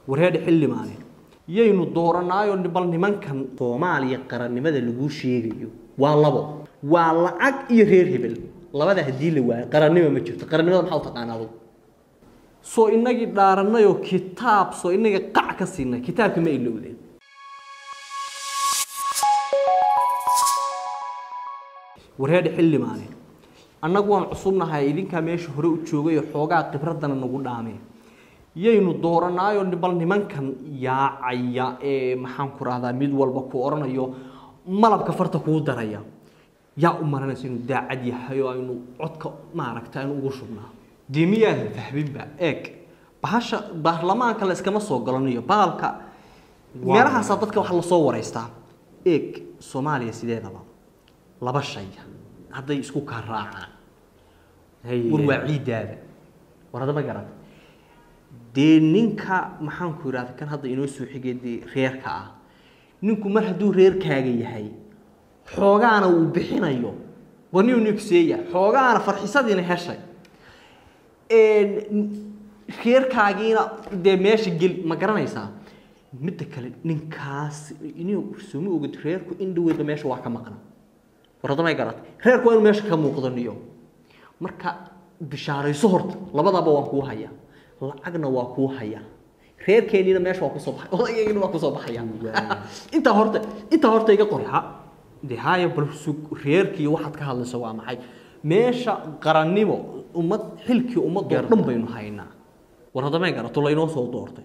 wareedha xildhibaane yaynu dooranaayo bal nimankan soomaaliya qarannimada laguu sheegayo waa labo waa lacag iyo reer hebel labada haddii la waayo qarannimo ma jirto qarannimada maxaa u taqaana adugu soo inagii dhaaranayoo kitaab soo inaga qac ka siinay kitaabka ma ilowdeen wareedha xildhibaane annagu waan cusubnahay idinkaa meesha hore u joogay oo xoogaa khibradana nagu dhaameen yaynu dooranaayo bal nimankan yaacaya ee maxaan ku rahdaa mid walba ku odhanayo malabka farta kuu daraya yaa u maranaysa inuu daacad yahay oo aynu codka maaragta aynu ugu shubnaa dee miyaadan fahminba eeg bahasha baarlamaanka la iskama soo galanayo baalka meelahaasaa dadka waxa lasoo waraystaa eeg soomaaliya sideedaba laba shay hadday isku kaa raacaan war waa ciidaada war hadda ma garata dee ninka maxaan ku idhahda kan hadda inoo soo xigay dee reerka ah ninku mar hadduu reerkaaga yahay xoogaana uu bixinayo war niu nigseeya xoogaana farxisadiina heshay reerkaagiina dee meesha gel ma garanaysaa midda kale ninkaas inuu sooma ogid reerku in dhaweedba meesha waa ka maqna war hadda may garatay reerku waa inuu meesha ka muuqdo niyo marka bishaarayso horta labadaba waan kuu hayaa lacagna waa kuu hayaa reerkeeniina meesha waa kusoo baxay odaygeygina waa kusoo baxaya intaa horta intaa horta iga qorxa de haya bal sug reerkii waxaad ka hadlayso waa maxay meesha qarannimo ummad xilkii ummadoo dhan baynu haynaa war hadda may garato laynoo soo doortay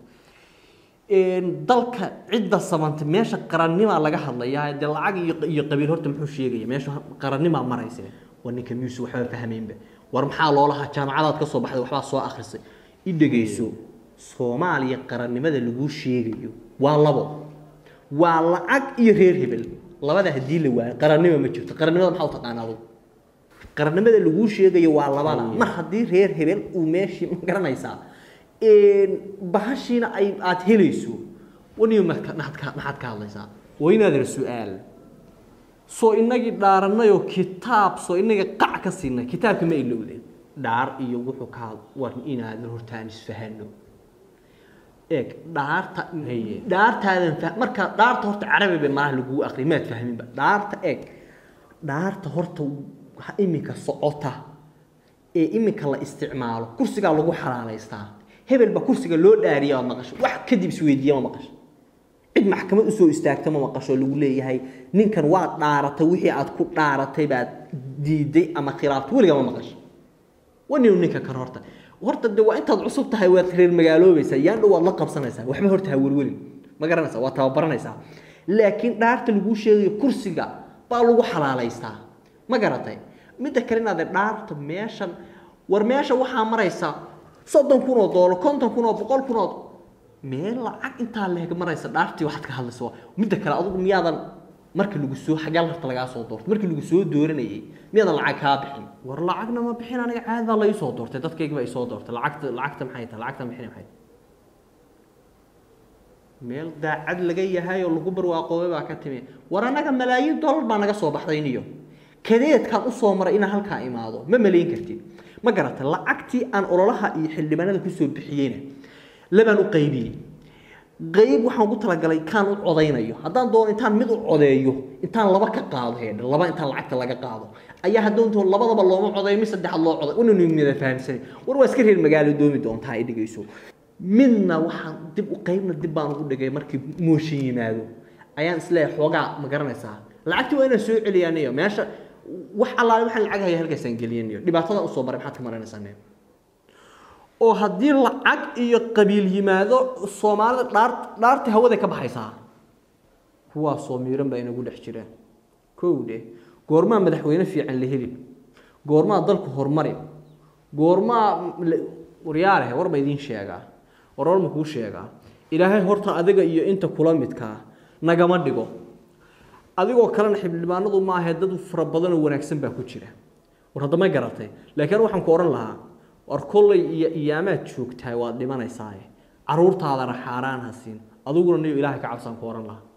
dalka cidda samanta meesha qarannimaa laga hadlayaa dee lacag iyo iyo qabiil horta muxuu sheegaya meesha qarannimaa maraysa war ninka miyuusu waxba fahmaynba war maxaa loolahaa jaamacadaad ka soo baxday waxbaa soo akhrisay i dhegayso soomaaliya qarannimada laguu sheegayo waa labo waa lacag iyo reer hebel labada haddii la waayo qarannimo ma jirto qarannimada maxaa u taqaana adugu qarannimada laguu sheegayo waa labada mar haddii reer hebel uu meeshii ma garanaysaa bahashiina ay aada helayso waniyo maxaad ka maxaad ka hadlaysaa waa inaadar su-aal soo inagii dhaaranayoo kitaab soo inaga qac ka siinay kitaabka ma ilowdeen dhaar iyo wuxuu ka war inaadan hortaan isfahano eeg dhaarta dhaartaadan fa marka dhaarta horta carabi bay malaha laguu aqri maad fahminba dhaarta eeg dhaarta horta iminka socota ee iminka la isticmaalo kursigaa lagu xalaalaystaa hebelba kursiga loo dhaariya ma maqasho wax kadib isweydiiya ma maqasho cid maxkamad usoo istaagta ma maqasho lagu leeyahay ninkan waad dhaaratay wixii aad ku dhaaratay baad diiday ama khilaaftay weliga ma maqasho waninu ninka kan horta horta de waa intaad cusub tahay waad reer magaaloobaysaa yaan dhow waad la qabsanaysaa waxba horta ha welwelin ma garanaysaa waa tababaranaysaa laakiin dhaarta laguu sheegayo kursiga baa lagu xalaalaystaa ma garatay midda kale inaad dhaarta meeshan war meesha waxaa maraysa soddon kun oo doolar konton kun oo boqol kun oo meel lacag intaa leeg maraysa dhaartii waxaad ka hadlaysa midda kale adugu miyaadan markii lagu soo xagaa harta lagaa soo doortay markii lagu soo dooranayay miyaadan lacag kaa bixin war lacagna ma bixin aniga caadi baa lai soo doortay dadkayga baa isoo doortay lacagta lacagta maxay tahay lacagta bixin maxay meel daacad laga yahay oo lagu barwaaqoobay baa ka timi war annaga malaayiin dollar baa naga soo baxday niyo kadeedkaan usoo maray inaan halkaa imaado ma malayn kartid ma garata lacagtii aan ololaha iyo xildhibaanada kusoo bixiyeyna labaan u qaybiyey qayb waxaan ugu talagalay kaan u codaynayo haddaan doono intaan mid u codeeyo intaan laba ka qaado heedha laba intaan lacagta laga qaado ayaa haddoonto labadaba looma codayo mid saddexaad loo coday wananu mida fahamsanay war waa iska reer magaalo doomi doontaa ay dhigayso midna waxaan dib u qaybna dib baan ugu dhigay markii mooshin yimaado ayaan isleeyahay xoogaa ma garanaysaa lacagtii waa inaan soo celiyaaniyo meesha wax allaale waxaan lacag haya halkaasaan geliyaniyo dhibaatada usoo maray maxaad ka maranaysaa oo haddii lacag iyo qabiil yimaado soomaalida dhaar dhaartii hawada ka baxaysaa kuwaasoo miiran baa inagu dhex jiraan kow dheh goormaa madaxweyne fiican la heli goormaa dalku horumari goormaa waryaalehe war ba idiin sheegaa war war ma kuu sheegaa ilaahay horta adiga iyo inta kula midkaa nagama dhigo adigoo kalena xildhibaanadu maahae dad fara badanoo wanaagsan baa ku jira war haddama garatay laakiin waxaan ku odhan lahaa war kollay iyo iyaamaad joogtahay waad dhimanaysaaye caruurtaadana xaaraan ha siin adiguna niyo ilaahay ka cabsaan ku odhan lahaa